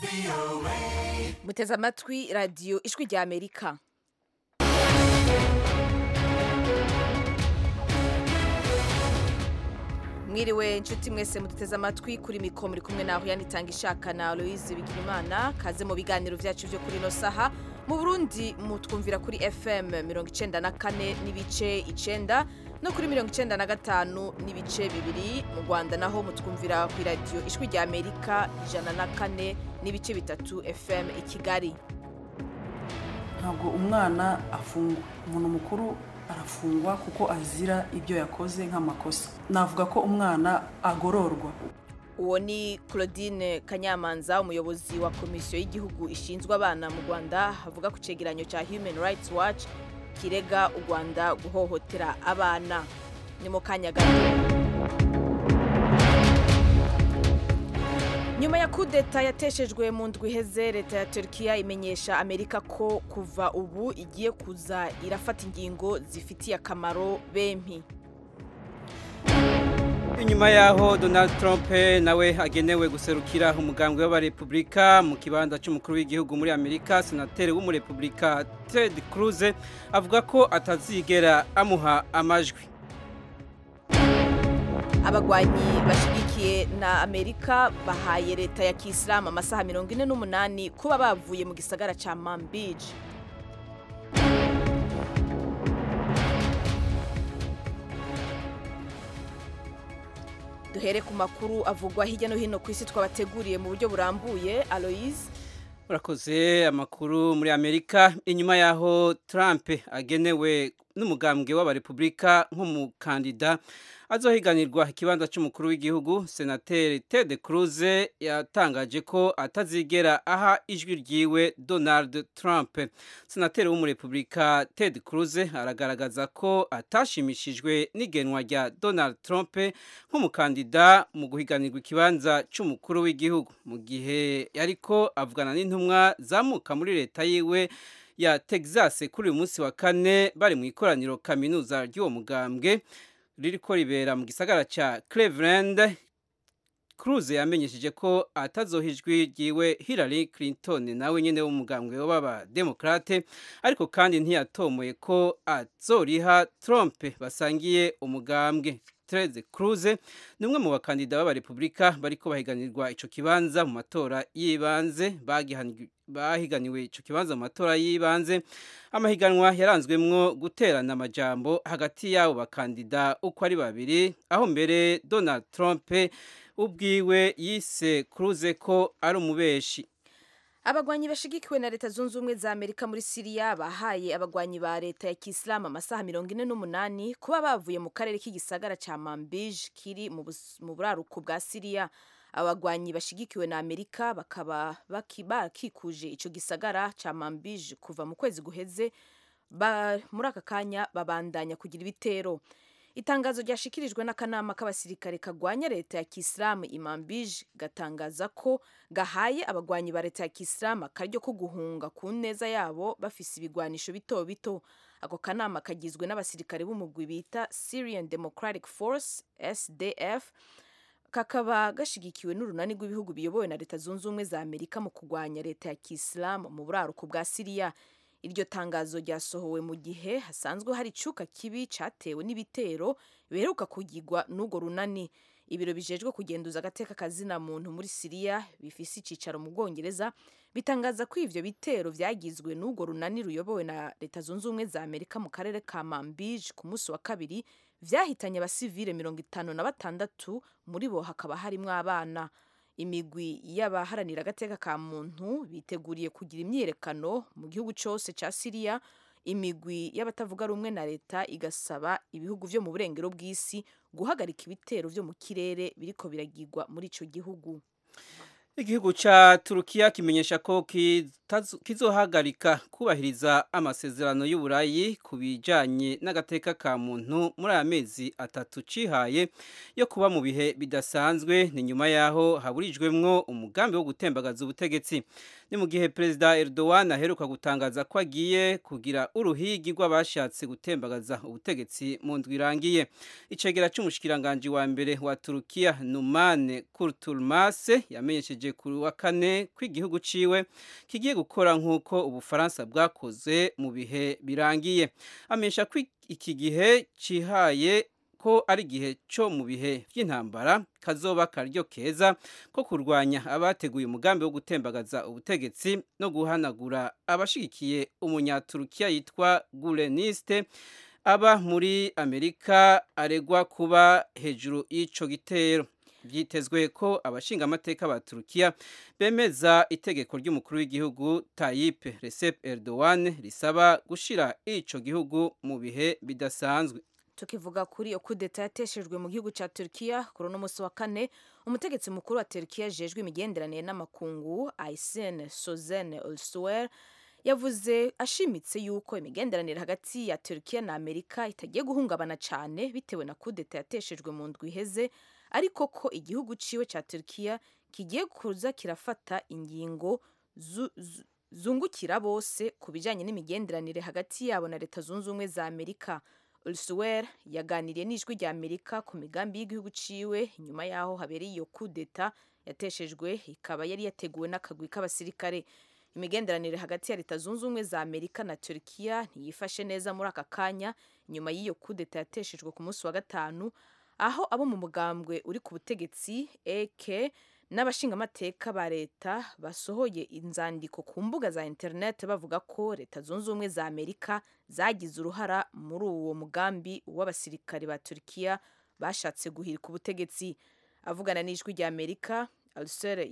muteze amatwi radiyo ijwi rya amerika mwiriwe inshuti mwese muduteze amatwi kuri mikoro muri kumwe naho yanitanga ishaka na aloise bigirimana kaze mu biganiro byacu byo kuri ino saha mu burundi mutwumvira kuri fm mirongo icenda na kane n'ibice icenda no kuri mirongo icenda na gatanu n'ibice bibiri mu rwanda naho mutwumvira ku iradiyo ijwi rya amerika ijana na kane n'ibice bitatu fm i kigali ntabwo umwana afungwa umuntu mukuru arafungwa kuko azira ibyo yakoze nk'amakosa navuga ko umwana agororwa uwo ni claudine kanyamanza umuyobozi wa komisiyo y'igihugu ishinzwe abana mu rwanda avuga ku cegeranyo cya human rights watch kirega u rwanda guhohotera abana ni mu kanya gato nyuma ya kudeta yateshejwe mu ndwi iheze leta ya turkiya imenyesha amerika ko kuva ubu igiye kuza irafata ingingo zifitiye akamaro bempi inyuma yaho donald trump nawe agenewe guserukira umugambwe w'abarepubulika mu kibanza cy'umukuru w'igihugu muri amerika senateri w'umurepubulika ted cruz avuga ko atazigera amuha amajwi abagwanyi bashyigikiye na amerika bahaye leta ya kisilamu amasaha mirongo ine n'umunani kuba bavuye mu gisagara cya mambiji duhere ku makuru avugwa hirya no hino ku isi twabateguriye mu buryo burambuye aloise urakoze amakuru muri amerika inyuma yaho trump agenewe n'umugambwe w'abarepubulika nk'umukandida azohiganirwa ikibanza cy'umukuru w'igihugu senateri ted cruz yatangaje ko atazigera aha ijwi ryiwe donald trump senateri w'umurepubulika ted cruz aragaragaza ko atashimishijwe n'igenwa rya donald trump nk'umukandida mu guhiganirwa ikibanza cy'umukuru w'igihugu mu gihe yariko avugana n'intumwa zamuka muri leta yiwe ya texas kuri uyu munsi wa kane bari mu ikoraniro kaminuza ry'uwo mugambwe ririko ribera mu gisagara cya Cleveland Cruz yamenyesheje ko atazoha ijwi ryiwe Hillary Clinton nawe nyene w'umugambwe w'abademokrate ariko kandi ntiyatomoye ko azoriha Trump basangiye umugambwe Ted Cruz ni umwe mu bakandida b'abarepubulika bariko bahiganirwa ico kibanza mu matora y'ibanze bahiganiwe ico kibanza mu matora y'ibanze amahiganwa yaranzwemwo guterana amajambo hagati y'abo bakandida uko ari babiri aho mbere Donald Trump ubwiwe yise Cruz ko ari umubeshi abagwanyi bashigikiwe na leta zunze ubumwe za amerika muri siriya bahaye abagwanyi ba leta ya kisilamu amasaha mirongo ine n'umunani kuba bavuye mu karere k'igisagara cya mambij kiri mu buraruko bwa siriya abagwanyi bashigikiwe na amerika bakaba bakikuje icyo gisagara cya mambij kuva mu kwezi guheze muri aka kanya babandanya kugira ibitero itangazo ryashikirijwe n'akanama k'abasirikare kagwanya leta ya kisilamu imambij gatangaza ko gahaye abagwanyi ba leta ya kisilamu akaryo ko guhunga ku neza yabo bafise ibigwanisho bito bito ako kanama kagizwe n'abasirikare b'umugwi bita syrian democratic force sdf kakaba gashigikiwe n'urunani rw'ibihugu biyobowe na leta zunze ubumwe za amerika mu kurwanya leta ya kisilamu mu buraruko bwa siriya iryo tangazo ryasohowe mu gihe hasanzwe hari icuka kibi cyatewe n'ibitero biheruka kugirwa n'urwo runani ibiro bijejwe kugenduza agateka kazina muntu muri siriya bifise icicaro mu bwongereza bitangaza ko ivyo bitero vyagizwe n'urwo runani ruyobowe na leta zunze ubumwe za amerika mu karere ka mambij ku munsi wa kabiri vyahitanye abasivile mirongo itanu na batandatu muri bo hakaba harimwo abana imigwi y'abaharanira agateka ka muntu biteguriye kugira imyiyerekano mu gihugu cyose cya siriya imigwi y'abatavuga rumwe na leta igasaba ibihugu byo mu burengero bw'isi guhagarika ibitero byo mu kirere biriko biragirwa muri ico gihugu igihugu ca turukiya kimenyesha ko kizohagarika kubahiriza amasezerano y'uburayi ku bijanye n'agateka ka muntu muri aya mezi atatu cihaye yo kuba mu bihe bidasanzwe ni nyuma yaho haburijwemwo umugambi wo gutembagaza ubutegetsi ni mu gihe perezida Erdogan aheruka gutangaza ko agiye kugira uruhigi rw'abashatse gutembagaza ubutegetsi mu ndwi irangiye icegera c'umushikiranganji wa mbere wa Turukiya Numan Kurtulmase yamenyesheje yatangaje kuri wa kane ko igihugu ciwe kigiye gukora nk'uko ubufaransa bwakoze mu bihe birangiye amenyesha ko iki gihe cihaye ko ari igihe cyo mu bihe by'intambara kazoba karyo keza ko kurwanya abateguye umugambi wo gutembagaza ubutegetsi no guhanagura abashigikiye umunyaturukiya yitwa guleniste aba muri amerika aregwa kuba hejuru y'ico gitero byitezwe ko abashinga amateka ba Turukiya bemeza itegeko ry'umukuru w'igihugu Tayyip Recep Erdogan risaba gushira ico gihugu mu bihe bidasanzwe tukivuga kuri iyo kudeta yateshejwe mu gihugu cya Turkiya kuri uno munsi wa kane umutegetsi mukuru wa Turkiya jejwe imigenderanire n'amakungu Aysen Sozen Olsuer yavuze ashimitse yuko imigenderanire hagati ya Turkiya na Amerika itagiye guhungabana cyane bitewe na kudeta yateshejwe mu ndwi iheze ariko ko igihugu ciwe cya Turkiya kigiye kuza kirafata ingingo zungukira bose ku bijyanye n'imigenderanire hagati yabo na leta zunze ubumwe za Amerika Ulsuwer yaganiriye n'ijwi rya Amerika ku migambi y'igihugu ciwe nyuma yaho habereye iyo kudeta yateshejwe ikaba yari yateguwe n'akagwi k'abasirikare imigenderanire hagati ya leta zunze ubumwe za Amerika na Turkiya ntiyifashe neza muri aka kanya nyuma y'iyo kudeta yateshejwe ku munsi wa gatanu aho abo mu mugambwe uri ku butegetsi AK n'abashingamateka ba leta basohoye inzandiko ku mbuga za internet bavuga ko leta zunze ubumwe za Amerika zagize uruhara muri uwo mugambi w'abasirikare ba Turkiya bashatse guhirika ubutegetsi avugana n'ijwi rya Amerika Alser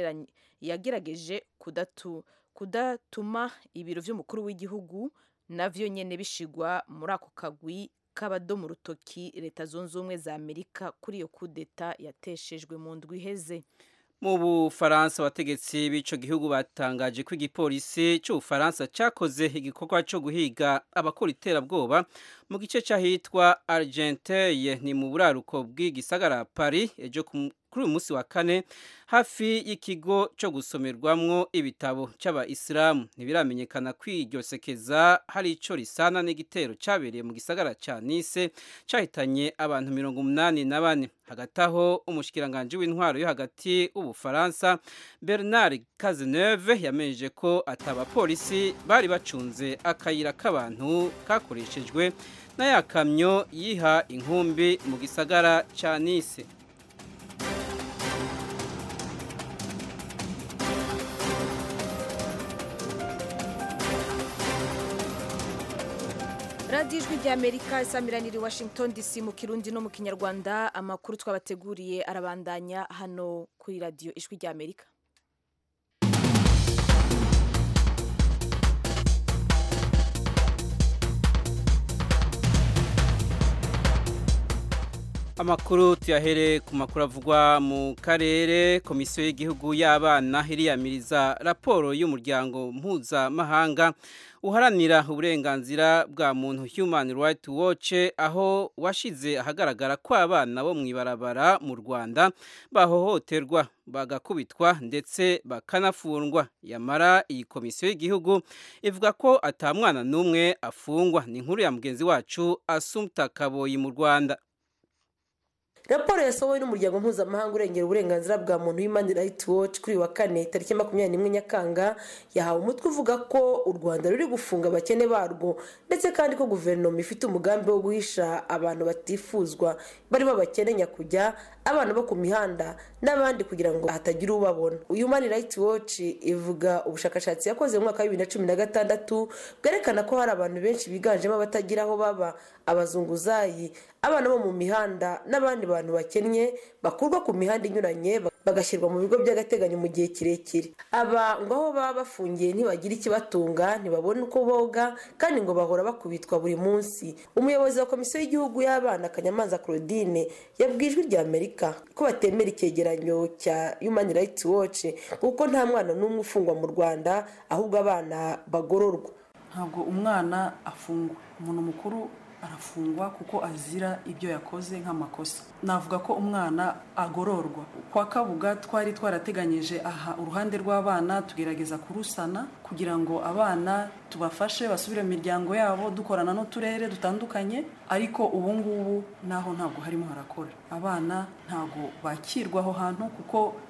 yagerageje kudatu kudatuma ibiro vy'umukuru w'igihugu navyo nyene bishigwa muri ako kagwi k'abadomo urutoki leta zunze ubumwe za Amerika kuri iyo kudeta yateshejwe mu ndwi iheze mu bufaransa abategetsi b'ico gihugu batangaje ko igipolisi c'ubufaransa cakoze igikorwa co guhiga abakora iterabwoba mu gice c'ahitwa argenteye ni mu buraruko bw'igisagara paris ejo kuri uyu munsi wa kane hafi y'ikigo cyo gusomerwamwo ibitabo c'abayisilamu ntibiramenyekana ko iryo sekeza hari ico risana n'igitero cabereye mu gisagara ca nice cahitanye abantu mirongo umunani na bane hagati aho umushikiranganji w'intwaro yo hagati w'ubufaransa bernard cazeneuve yamenyeje ko atabapolisi bari bacunze akayira k'abantu kakoreshejwe na ya kamyo yiha inkumbi mu gisagara ca nice radiyo ijwi rya amerika isamiraniye washington dc mu kirundi no mu kinyarwanda amakuru twabateguriye arabandanya hano kuri radiyo ijwi rya amerika amakuru tuyahere ku makuru avugwa mu karere komisiyo y'igihugu y'abana iriyamiriza raporo y'umuryango mpuzamahanga uharanira uburenganzira bwa muntu human rights watch aho washize ahagaragara ko abana bo mu ibarabara mu rwanda bahohoterwa bagakubitwa ndetse bakanafungwa yamara iyi komisiyo y'igihugu ivuga ko atamwana n'umwe afungwa ni inkuru ya mugenzi wacu asumta kaboyi mu rwanda raporo yasohowe n'umuryango mpuzamahanga urengera uburenganzira bwa muntu human rights watch kuri wa kane tariki makumyabiri n'imwe nyakanga yahawe umutwe uvuga ko u rwanda ruri gufunga abakene barwo ndetse kandi ko guverinoma ifite umugambi wo guhisha abantu batifuzwa barimo abakene nyakujya abana bo ku mihanda n'abandi kugira ngo hatagira ubabona human rights watch ivuga ubushakashatsi yakoze mu mwaka wa bibiri na cumi na gatandatu bwerekana ko hari abantu benshi biganjemo abatagira aho baba abazunguzayi abana bo mu mihanda n'abandi bantu bakennye bakurwa ku mihanda inyuranye bagashyirwa mu bigo by'agateganyo mu gihe kirekire aba ngo aho baba bafungiye ntibagire ikibatunga ntibabone uko boga kandi ngo bahora bakubitwa buri munsi umuyobozi wa komisiyo y'igihugu y'abana kanyamanza claudine yabwiye ijwi rya amerika ko batemera icyegeranyo cya human rights watch kuko nta mwana n'umwe ufungwa mu rwanda ahubwo abana bagororwa ntabwo umwana afungwa umuntu mukuru arafungwa kuko azira ibyo yakoze nk'amakosa navuga ko umwana agororwa kwa kabuga twari twarateganyije aha uruhande rw'abana tugerageza kurusana kugira ngo abana tubafashe basubire mu miryango yabo dukorana n'uturere dutandukanye ariko ubu ngubu naho ntabwo harimo harakora abana ntabwo bakirwa aho hantu kuko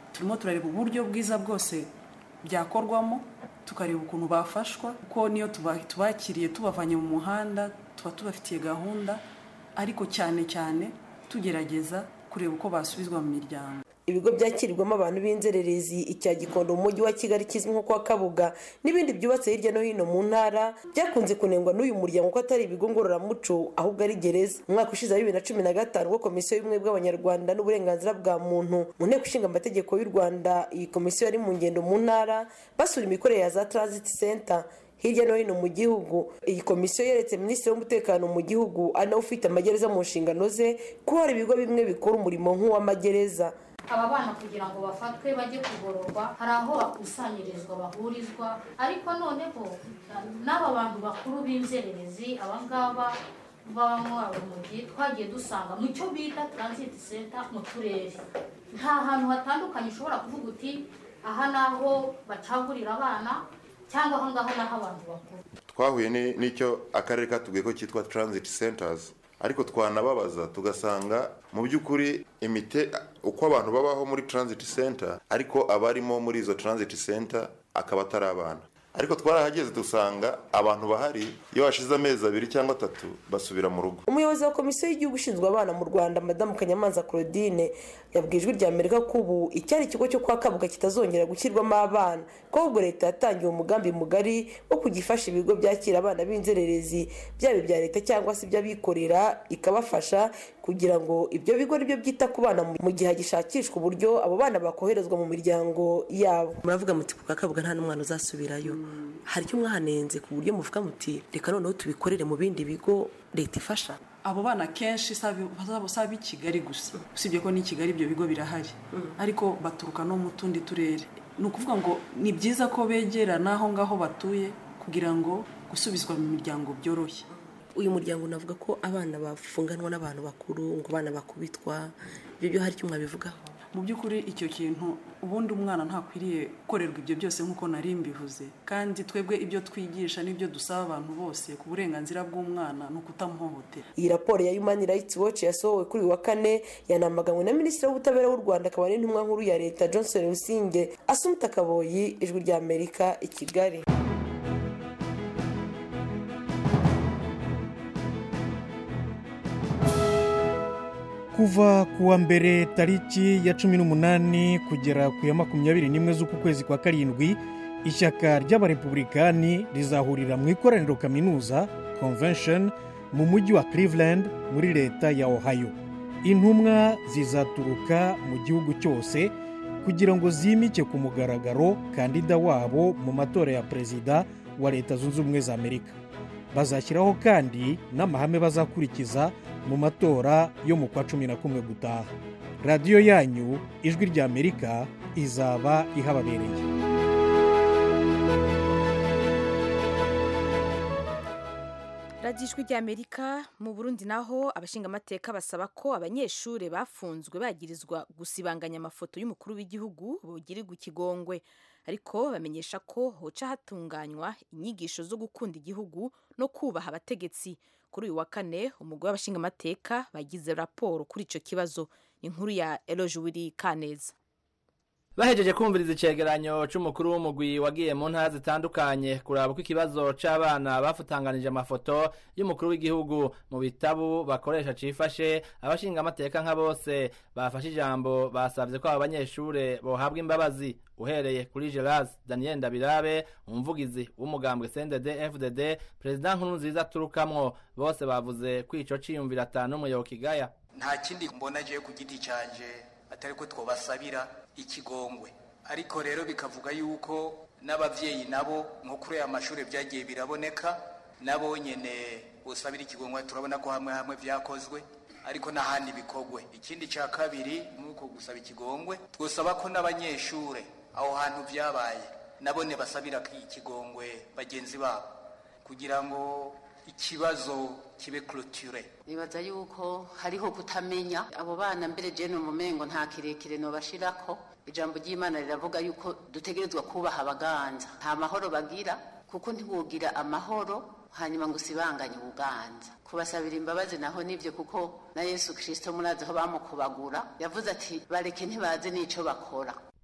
turimo turareba uburyo bwiza bwose byakorwamo tukareba ukuntu bafashwa kuko niyo tubakiriye tubavanye mu muhanda tuba tubafitiye gahunda ariko cyane cyane tugerageza kureba uko basubizwa mu miryango ibigo byakirirwamo abantu b'inzererezi icya gikondo mu mujyi wa kigali kizwi nko kwa kabuga n'ibindi byubatse hirya no hino mu ntara byakunze kunengwa n'uyu muryango ko atari ibigo ngororamuco ahubwo ari gereza mu mwaka ushize wa bibiri na cumi na gatanu ubwo komisiyo y'ubumwe bw'abanyarwanda n'uburenganzira bwa muntu mu nteko ishinga amategeko y'u rwanda iyi komisiyo yari mu ngendo mu ntara basura imikorere ya za transit center hirya no hino mu gihugu iyi komisiyo yeretse minisitiri w'umutekano mu gihugu ari nawe ufite amagereza mu nshingano ze ko hari ibigo bimwe bikora umurimo nk'uw'amagereza aba bana kugira ngo bafatwe bajye kugororwa hari aho bakusanyirizwa bahurizwa ariko noneho n'aba bantu bakuru b'inzererezi abangaba baba urumogi twagiye dusanga mu cyo bita transit center mu turere nta hantu hatandukanye ushobora kuvuga uti aha ni aho bacagurira abana cyangwa aho ngaho ni aho abantu bakuru twahuye n'icyo akarere katubwiye ko cyitwa transit centers ariko twanababaza tugasanga mu by'ukuri imite uko abantu babaho muri transit center ariko abarimo muri izo transit center akaba atari abana ariko twarahageze dusanga abantu bahari iyo hashize amezi abiri cyangwa atatu basubira mu rugo umuyobozi wa komisiyo y'igihugu ushinzwe abana mu rwanda madamu kanyamanza claudine yabwiye ijwi rya amerika ko ubu icyari ikigo cyo kwa kabuga kitazongera gushyirwamo abana ko ahubwo leta yatangiye umugambi mugari wo kujya ifasha ibigo byakira abana b'inzererezi byaba ibya leta cyangwa se iby'abikorera ikabafasha kugira ngo ibyo bigo aribyo byita ku bana mu gihe hagishakishwa uburyo abo bana bakoherezwa mu miryango yabo muravuga muti ku kabuga nta n'umwana uzasubirayo hari icyo mwahanenze ku buryo muvuga muti reka noneho tubikorere mu bindi bigo leta ifasha abo bana kenshi si ab'i kigali gusa usibye ko n'i kigali ibyo bigo birahari ariko baturuka no mu tundi turere ni ukuvuga ngo ni byiza ko begera n'aho ngaho batuye kugira ngo gusubizwa mu miryango byoroshye uyu muryango unavuga ko abana bafunganwa n'abantu bakuru ngo abana bakubitwa ibyo byo hari icyo mwabivugaho mu by'ukuri icyo kintu ubundi umwana ntakwiriye gukorerwa ibyo byose nk'uko nari mbivuze kandi twebwe ibyo twigisha n'ibyo dusaba abantu bose ku burenganzira bw'umwana ni ukutamuhohotera iyi raporo ya human rights watch yasohowe kuri uyu wa kane yanamaganywe na minisitiri w'ubutabera w'u rwanda akaba n'intumwa nkuru ya leta johnson rusinge asumta kaboyi ijwi rya amerika i kigali kuva ku wa mbere tariki ya cumi n'umunani kugera ku ya makumyabiri n'imwe z'uku kwezi kwa karindwi ishyaka ry'abarepublikani rizahurira mu ikoraniro kaminuza convention mu mujyi wa cleveland muri leta ya ohio intumwa zizaturuka mu gihugu cyose kugira ngo zimike ku mugaragaro kandida wabo mu matora ya perezida wa leta zunze ubumwe za amerika bazashyiraho kandi n'amahame bazakurikiza mu matora yo mu kwa cumi na kumwe gutaha radiyo yanyu ijwi rya amerika izaba ihababereye radiyo ijwi rya amerika mu burundi naho abashingamateka basaba ko abanyeshuri bafunzwe bagirizwa gusibanganya amafoto y'umukuru w'igihugu bogirirwa ikigongwe ariko bamenyesha ko hoca hatunganywa inyigisho zo gukunda igihugu no kubaha abategetsi kuri uyu wa kane umugore w'abashingamateka bagize raporo kuri icyo kibazo inkuru ya eroje wiri kaneza bahejeje kumviriza icegeranyo c'umukuru w'umugwi wagiye mu ntara zitandukanye kuraba uko ikibazo c'abana bafutanganije amafoto y'umukuru w'igihugu mu bitabu bakoresha cifashe abashinga amateka nka bose bafashe ijambo basavye ko aba banyeshure bohabwa imbabazi uhereye kuri Gerard Daniel Ndabirabe umuvugizi w'umugambwe CNDD FDD perezida nkuru nziza turukamwo bose bavuze ko ico ciyumvira atanu umuyoboka igaya nta kindi mbona agiye ku giti canje atari ko twabasabira ikigongwe ariko rero bikavuga yuko n'abavyeyi nabo nko kuri aya mashuri byagiye biraboneka nabo nyene usabira ikigongwe turabona ko hamwe hamwe vyakozwe ariko n'ahandi bikogwe ikindi ca kabiri nuko gusaba ikigongwe twosaba ko n'abanyeshure aho hantu vyabaye nabone basabira ikigongwe bagenzi babo kugira ngo ikibazo kibe clôture nibaza yuko hariho kutamenya abo bana mbere je no mumengo nta kirekire no bashirako ijambo ry'Imana riravuga yuko dutegerezwa kubaha abaganza nta mahoro bagira kuko ntiwogira amahoro hanyuma ngo usibanganye ubuganza kubasabira imbabazi naho nivyo kuko na Yesu Kristo murazi aho bamukubagura yavuze ati bareke ntibazi n'ico bakora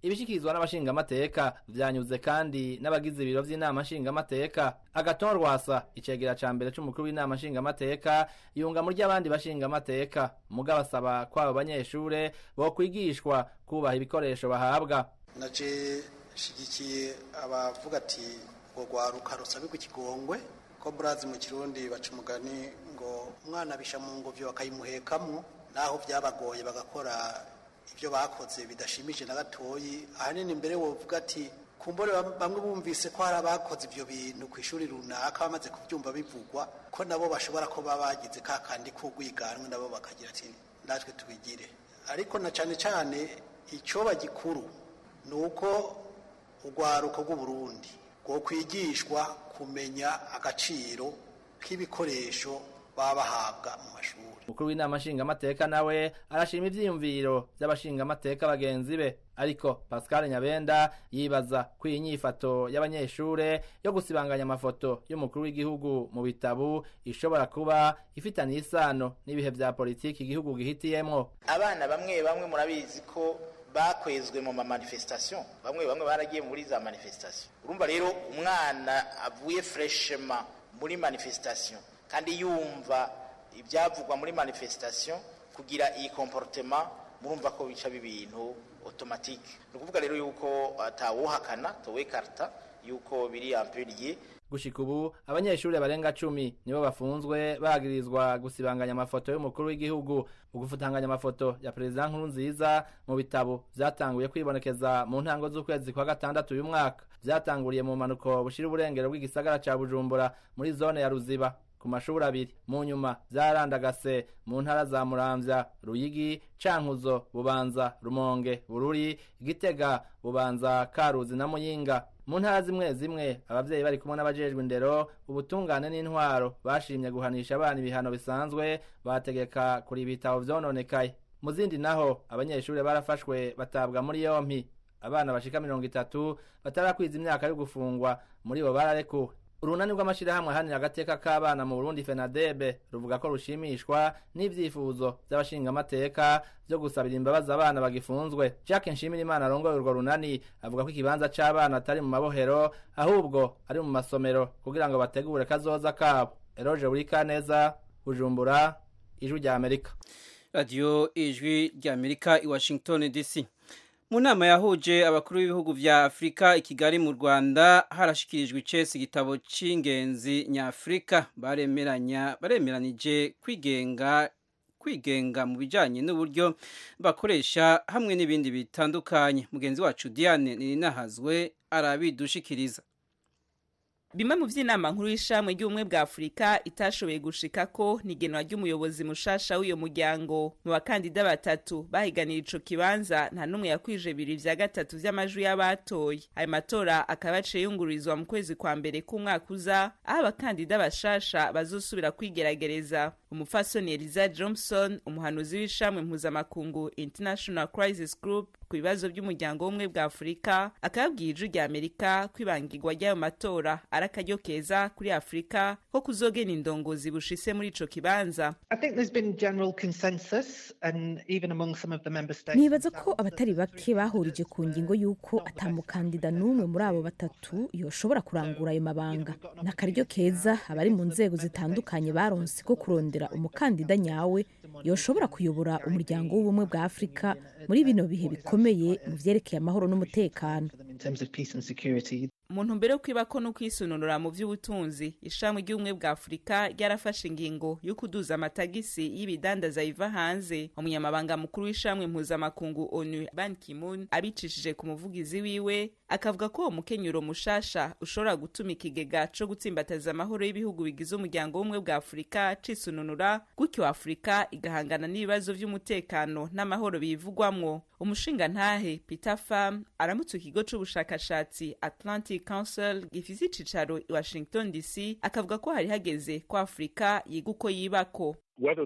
ibishikirizwa n'abashingamateka vyanyuze kandi n'abagize ibiro vy'inama nshingamateka agaton rwasa icegera ca mbere c'umukuru w'inama nshingamateka yunga muri ry'abandi bashingamateka muga basaba ko abo banyeshure bokwigishwa kubaha ibikoresho bahabwa naje shigikiye abavuga ati ngo rwaruka rusabirwa ikigongwe ko burazi mu kirundi baca umugani ngo umwana bisha mu ngobyo bakayimuhekamo naho byabagoye bagakora ibyo bakoze bidashimije na gatoyi ahanini mbere wovuga ati kumbure bamwe bumvise ko hari abakoze ibyo bintu ku ishuri runaka bamaze kubyumva bivugwa ko nabo bashobora kuba bagize ka kandi k'urwiganwe nabo bakagira ati natwe tubigire ariko na cyane cyane icyoba gikuru ni uko urwaruko rw'uburundi rwo kwigishwa kumenya agaciro k'ibikoresho baba bahabwa mu mashuri umukuru w'inama nshingamateka nawe arashima ivyiyumviro vy'abashingamateka bagenzi be ariko pascal nyabenda yibaza ko iyi nyifato y'abanyeshure yo gusibanganya amafoto y'umukuru w'igihugu mu bitabu ishobora kuba ifitaniye isano n'ibihe vya politiki igihugu gihitiyemwo abana bamwe bamwe murabizi ko bakwezwe mu ma manifestation bamwe bamwe baragiye muri za manifestation urumva rero umwana avuye freshema muri manifestation kandi yumva ibyavugwa muri manifestation kugira iyi comportement murumva ko bica bibintu automatique ni ukuvuga rero yuko atawuhakana towe karta yuko biri amperiye gushika ubu abanyeshuri barenga cumi nibo bafunzwe bagirizwa gusibanganya amafoto y'umukuru w'igihugu ugufutanganya amafoto ya perezida nkuru nziza mu bitabo vyatanguye kwibonekeza mu ntango z'ukwezi kwa gatandatu uyu mwaka vyatanguriye mu mpanuko bushira uburengero bw'igisagara ca bujumbura muri zone ya ruziba ku mashuri abiri mu nyuma vyarandagase mu ntara za muramvya ruyigi cankuzo bubanza rumonge bururi gitega bubanza karuzi na muyinga mu ntara zimwe zimwe abavyeyi bari kumwe n'abajejwe indero ubutungane n'intwaro bashimye guhanisha abana ibihano bisanzwe bategeka kuri ibitabo vyononekaye mu zindi naho abanyeshuri barafashwe batabwa muri yompi abana bashika mirongo itatu batarakwiza imyaka yo gufungwa muri bo bararekuwe urunani rw'amashirahamwe ahanira agateka k'abana mu burundi fenadebe ruvuga ko rushimishwa n'ivyifuzo vy'abashingamateka vyo gusabira imbabazi abana bagifunzwe jacques nshimirimana arongoye urwo runani avuga ko ikibanza c'abana atari mu mabohero ahubwo ari mu masomero kugira ngo bategure kazoza kabo eroje burikaneza bujumbura ijwi rya amerika radiyo ijwi rya amerika i washington dc mu nama yahuje abakuru b'ibihugu vya afurika i kigali mu rwanda harashikirijwe icesi igitabo c'ingenzi nyafurika baremeranya baremeranije kwigenga kwigenga mu bijanye n'uburyo bakoresha hamwe n'ibindi bitandukanye mugenzi wacu diane nirinahazwe arabidushikiriza bimwe mu vy'inama nkuru y'ishamwe ry'ubumwe bwa afurika itashoboye gushikako ni igenwa ry'umuyobozi mushasha w'iyo muryango mu bakandida batatu bahiganira ico kibanza nta n'umwe yakwije bibiri vya gatatu vy'amajwi y'abatoye ayo matora akaba yaciye yungururizwa mu kwezi kwa mbere k'umwaka uza aho abakandida bashasha bazosubira kwigerageza umufasoni eliza johnson umuhanuzi w'ishamwe mpuzamakungu international crisis group ku bibazo by'umuryango w'ubumwe bwa afurika akababwiye ijwi rya amerika ko ibangirwa ry'ayo matora ari akaryo keza kuri afurika ko kuzogena indongozi bushise muri ico kibanza nibaza ko abatari bake bahurije ku ngingo y'uko atamukandida n'umwe muri abo batatu yoshobora kurangura ayo mabanga ni akaryo keza abari mu nzego zitandukanye baronse ko kurondera umukandida nyawe yoshobora kuyobora umuryango w'ubumwe bwa afurika muri bino bihe bikomeye mu vyerekeye amahoro n'umutekano mu ntumbero yo kwibako no kwisununura mu vy'ubutunzi ishami ry'ubumwe bwa afurika ryarafashe ingingo yo kuduza amatagisi y'ibidandaza biva hanze umunyamabanga mukuru w'ishamwe mpuzamakungu onu ban kimun abicishije ku muvugizi wiwe akavuga ko uwo mukenyuro mushasha ushobora gutuma ikigega co gutsimbataza amahoro y'ibihugu bigize umuryango w'ubumwe bwa afurika cisununura gutyo afurika igahangana n'ibibazo vy'umutekano n'amahoro biyivugwamwo umushingantahe peter farm aramutse ikigo c'ubushakashatsi atlantic council gifise icicaro i washington dc akavuga ko hari hageze ko afurika yiga uko yibako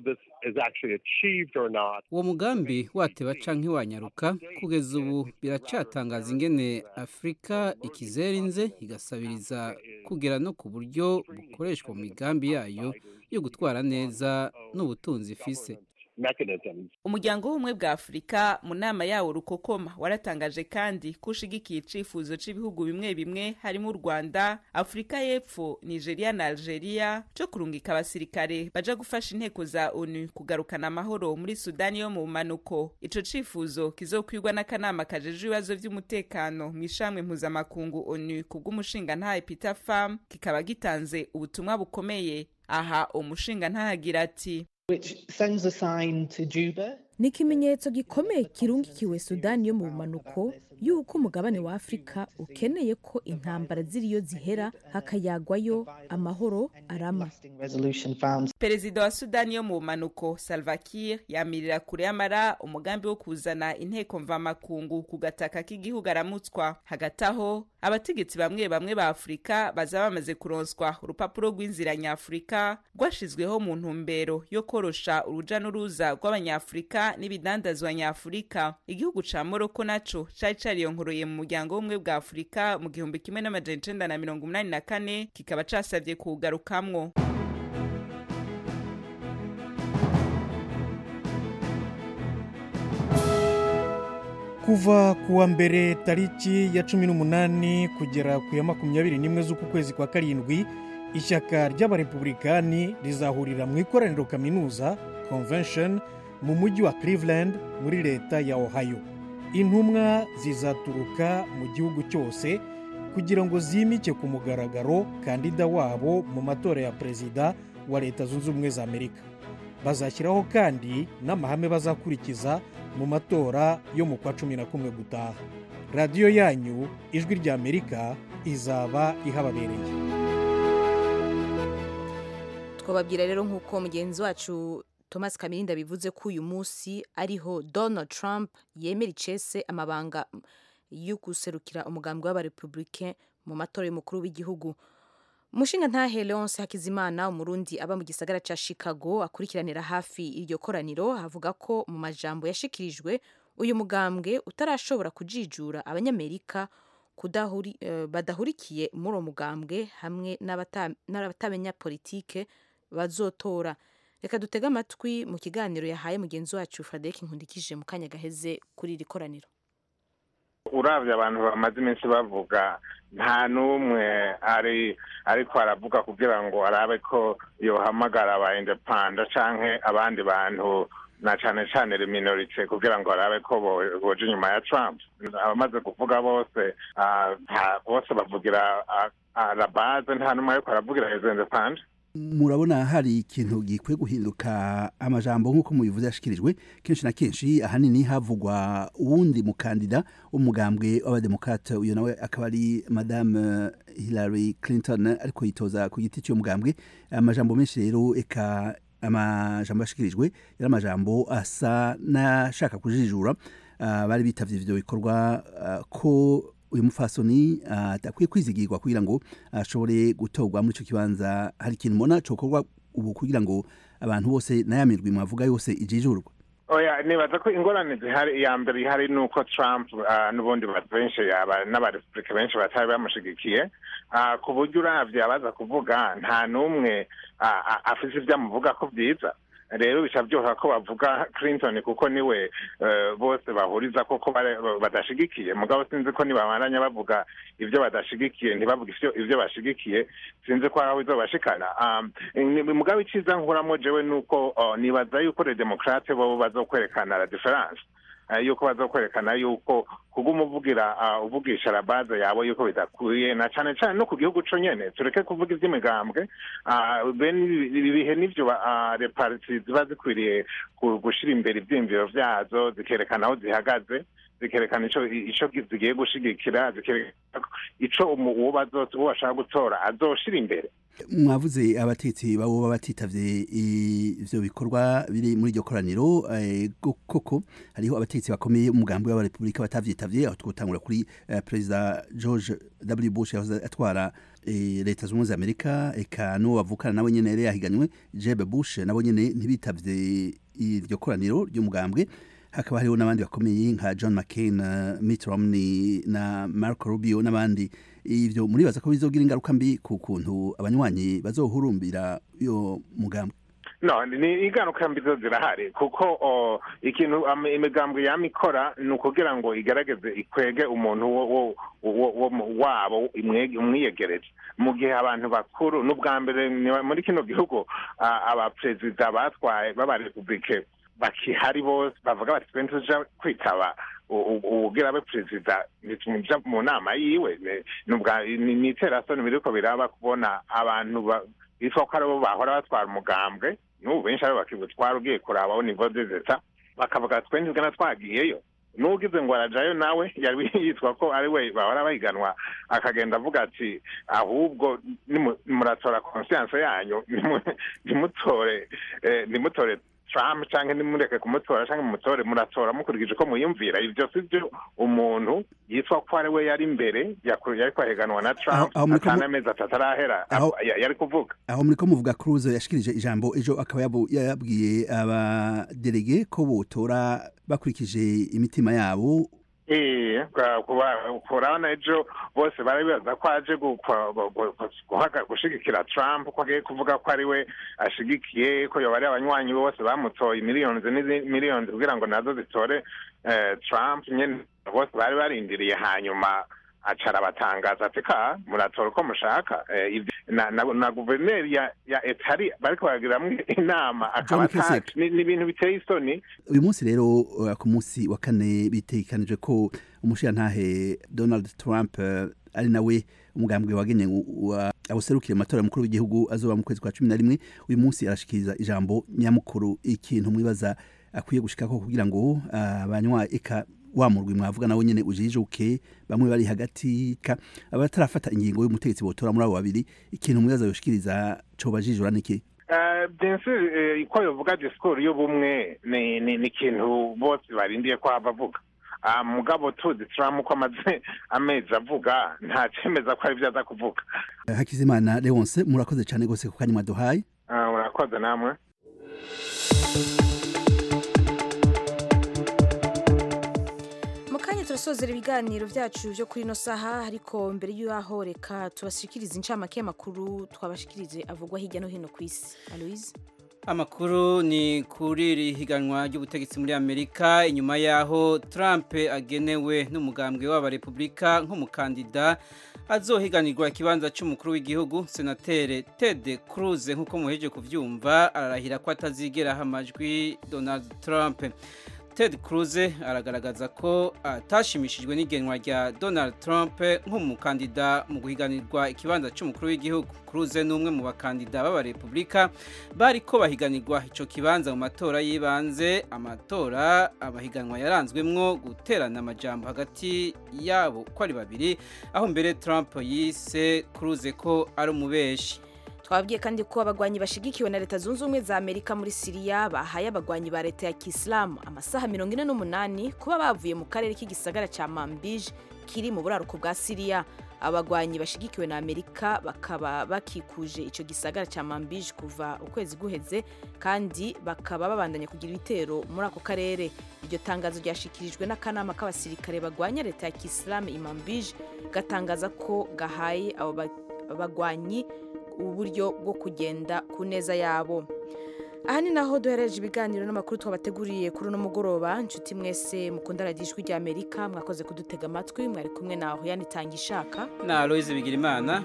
uwo mugambi wateba canke wanyaruka kugeza ubu biracatangaza ingene afurika ikizerinze igasabiriza kugera no ku buryo bukoreshwa mu migambi yayo yo gutwara neza n'ubutunzi ifise mechanisms. umuryango w'ubumwe bwa afurika mu nama yawo rukokoma waratangaje kandi ko ushigikiye icifuzo c'ibihugu bimwe bimwe harimo u rwanda afurika y'epfo nigeria na algeria co kurungika abasirikare baja gufasha inteko za onu kugarukana amahoro muri sudani yo mu bumanuko ico cifuzo kizokwirwa n'akanama kajejwe ibibazo vy'umutekano mw'ishamwe mpuzamakungu onu kubw'umushingantahe peter farm kikaba gitanze ubutumwa bukomeye aha umushinga ntahagira ati ni ikimenyetso gikomeye kirungikiwe sudani yo mu bumanuko y'uko umugabane wa afurika ukeneye ko intambara ziriyo zihera hakayagwayo amahoro arama perezida wa sudani yo mu bumanuko salva kiir yamirira kure y'amara umugambi wo kuzana inteko mvamakungu ku gataka k'igihugu aramutswa hagati aho abategetsi bamwe bamwe ba afurika baza bamaze kuronswa urupapuro rw'inzira nyafurika rwashizweho mu ntumbero yo korosha uruja n'uruza rw'abanyafurika n'ibidandazwa nyafurika igihugu ca moroko naco cari cariyonkoreye mu muryango w'ubumwe bwa afurika mu gihumbi kimwe n'amajana icenda na mirongo umunani na kane kikaba casavye kuwugarukamwo kuva ku wa mbere tariki ya cumi n'umunani kugera ku ya makumyabiri n'imwe z'uku kwezi kwa karindwi ishyaka ry'abarepublikani rizahurira mu ikoraniro kaminuza convention mu mujyi wa cleveland muri leta ya ohio intumwa zizaturuka mu gihugu cyose kugira ngo zimike ku mugaragaro kandida wabo mu matora ya perezida wa leta zunze ubumwe za amerika bazashyiraho kandi n'amahame bazakurikiza mu matora yo mu kwa cumi na kumwe gutaha radiyo yanyu ijwi rya amerika izaba ihababereye twababwira rero nk'uko mugenzi wacu thomas kamirinda bivuze ko uyu munsi ariho donald trump yemera icese amabanga yo guserukira umugambi w'abarepublike mu matora y'umukuru w'igihugu umushinga ntahe leonce hakizimana umurundi aba mu gisagara cya chicago akurikiranira hafi iryo koraniro avuga ko mu majambo yashikirijwe uyu mugambwe utarashobora kujijura abanyamerika badahurikiye muri uwo mugambwe hamwe n'abatamenya politike bazotora reka dutege amatwi mu kiganiro yahaye mugenzi wacu frederic nkundikije mu kanya gaheze kuri iri koraniro urabye abantu bamaze iminsi bavuga nta n'umwe ari ariko aravuga kugira ngo arabe ko yohamagara aba indepanda canke abandi bantu na cane cane minorite kugira ngo arabe ko boja inyuma ya trump abamaze kuvuga bose bose bavugira la base nta n'umwe ariko aravugira izo indepanda murabona hari ikintu gikwiye guhinduka amajambo nk'uko mubivuze yashikirijwe kenshi na kenshi ahanini havugwa uwundi mukandida w'umugambwe w'abademokrate uyu nawe akaba ari madame hillary clinton ariko yitoza ku giti cy'uwo mugambwe amajambo menshi rero eka amajambo yashikirijwe yari amajambo asa n'ashaka kujijura bari bitavye ivyo bikorwa ko uyu mufasoni adakwiye kwizigirwa kugira ngo ashobore gutorwa muri icyo kibanza hari ikintu mbona cyokorwa ubu kugira ngo abantu bose n'ayamirwi mwavuga yose ijijurwa oya nibaza ko ingorane zihari iya mbere ihari ni uko trump n'ubundi benshi n'abarepublika benshi batari bamushigikiye ku buryo uravye abaza kuvuga nta n'umwe afise ibyo amuvuga ko byiza rero bica byoroha ko bavuga clinton kuko niwe bose bahuriza koko badashigikiye mugabo sinzi ko nibamaranya bavuga ibyo badashigikiye ntibavuga ibyo bashigikiye sinzi ko aho bizobashikana mugabo iciza nkuramo jewe nuko nibaza yuko le demokrate bo bazokwerekana la difference yuko bazokwerekana yuko kuguma uvugira uvugisha la base yabo yuko bidakwiye na cane cane no ku gihugu co nyene tureke kuvuga ivy'imigambwe ibihe nivyo reparti ziba zikwiriye gushira imbere ivyiyumviro vyazo zikerekana aho zihagaze zikerekana ico ico zigiye gushigikira zikerekana ico uwo bashaka gutora azoshira imbere mwavuze abatetsi babo baba batitavye ivyo bikorwa biri muri iryo koraniro koko hariho abatetsi bakomeye umugambi w'abarepublika batavyitavye aho twotangura kuri perezida george w bush yahoze atwara leta zunze amerika eka n'uwo bavukana nawe nyene yari yahiganywe jeb bush nabo nyene ntibitavye iryo koraniro ry'umugambwe hakaba hariho n'abandi bakomeye nka john mccain mitt romney na marco rubio n'abandi ivyo muribaza ko bizogira ingaruka mbi ku kuntu abanywanyi bazohurumbira iyo mugambwe no ni ingaruka mbi zo zirahari kuko o, ikintu am- imigambwe yama ikora ni ukugira ngo igerageze ikwege umuntu wo- wo- wo- wo mu- wabo imwege- umwiyegereje mu gihe abantu bakuru n'ubwa mbere ni- muri kino gihugu a- abaperezida batwaye b'abarepublike bakihari bose bavuga bati twe tuja kwitaba u- u- uwugira abe perezida ntitumuja mu nama yiwe Ne- n'ubwa- ni ni iterasoni biriko biraba kubona abantu ba- bitwa ko aribo bahora batwara umugambwe n'ubu benshi aribo bakibutwara ugiye kurabaho nivo zeta bakavuga twe ntitugana twagiyeyo n'ugize ngo arajayo nawe yari yitwa ko ari we bahora bahiganwa akagenda avuga ati ahubwo nimu- muratora konsiyanse yanyu nimu- nimutore eh, nimutore Trump canke nimureke kumutora canke mumutore muratora mukurikije ko muyumvira ivyo si byo umuntu yitwa ko ari we yari imbere yaku- yariko ahiganwa na Trump Aho- aho muriko mu- atana amezi atatu arahera Aho- ya- yari kuvuga aho muriko muvuga Cruz yashikirije ijambo ejo akaba yabu- yabwiye abadelege ko botora bakurikije imitima yabo Eh, kwa- kuba- kurabona ejo bose barabibaza ko aje gu- kwa- gu- gu- guhaga- gushigikira Trump ko agiye kuvuga ko ari we ashigikiye ko yoba ari abanywanyi bose bamutoye miliyoni miliyoni kugira ngo nazo zitore eh, Trump nyene bose bari barindiriye hanyuma acara batangaza ati ka muratora uko mushaka Eh, ivyo- na, na, na guverineri ya, ya etari bariko baragiramwo inama akaba John Kasich. atazi ni ni ibintu biteye isoni uyu munsi rero uh, ku munsi wa kane bitegekanijwe ko umushirantahe donald trump uh, ari nawe umugambwe wagenye awuserukire mu matora mukuru w'igihugu azoba mu kwezi kwa cumi na rimwe uyu munsi arashikiriza ijambo nyamukuru ikintu mwibaza akwiye gushikako kugira ngo uh, abanywa eka wa murwi mwavuga nawe nyene ujijuke bamwe bari hagati ka abatarafata ingingo y'umutegetsi botora muri abo babiri ikintu mwibaza yoshikiriza coba jijura niki Eh, bien sûr eh, ko yovuga discours y'ubumwe ni ni ni ikintu bose barindiye ko hava avuga Ah, mugabo tuzi Trump ko amaze amezi avuga nta cemeza ko ari vyo aza kuvuga Uh, hakizimana leonce murakoze cyane gose ku kanya mwaduhaye Ah, murakoze namwe mu kanya turasozera ibiganiro byacu byo kuri ino saha ariko mbere y'aho reka tubashikirize incamake y'amakuru twabashikirije avugwa hirya no hino ku isi aloise Amakuru ni kuri iri higanwa ry'ubutegetsi muri Amerika inyuma yaho Trump agenewe n'umugambwe w'abarepublika nk'umukandida azohiganirwa ikibanza cy'umukuru w'igihugu senatere Ted Cruz nk'uko muheje kuvyumva ararahira ko atazigera amajwi Donald Trump Ted Cruz aragaragaza ko atashimishijwe n'igenwa rya Donald Trump nk'umukandida mu guhiganirwa ikibanza cy'umukuru w'igihugu. Cruz ni umwe mu bakandida b'abarepublika bari ko bahiganirwa ico kibanza mu matora y'ibanze, amatora abahiganwa yaranzwemwo guterana amajambo hagati yabo ko ari babiri, aho mbere Trump yise Cruz ko ari umubeshi. twabwiye kandi ko abagwanyi bashigikiwe na leta zunze ubumwe za amerika muri siriya bahaye abagwanyi ba leta ya kisilamu amasaha mirongo ine n'umunani kuba bavuye mu karere k'igisagara cya mambije kiri mu buraruko bwa siriya abagwanyi bashigikiwe na amerika bakaba bakikuje icyo gisagara cya mambije kuva ukwezi guheze kandi bakaba babandanya kugira ibitero muri ako karere iryo tangazo ryashikirijwe n'akanama k'abasirikare bagwanya leta ya kisilamu i mambije gatangaza ko gahaye abo ba- bagwanyi uburyo bwo kugenda ku neza yabo aha ni naho duhereje ibiganiro n'amakuru twabateguriye kuri uno mugoroba inshuti mwese mukunda radiyo ijwi rya amerika mwakoze kudutega amatwi mwari kumwe naho yanitanga ishaka Na Aloise Bigirimana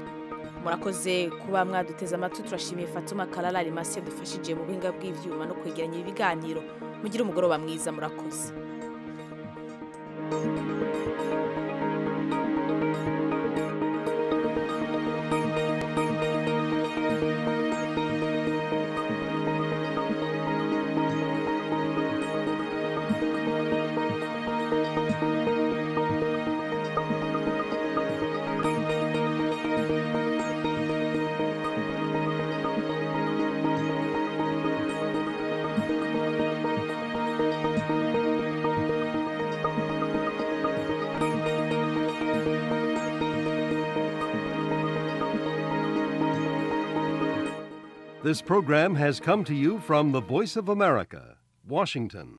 murakoze kuba mwaduteze amatwi turashimiye fatuma karara rimasi yadufashije mu buhinga bw'ibyuma no kwegeranya ibi biganiro mugire umugoroba mwiza murakoze This program has come to you from the Voice of America, Washington.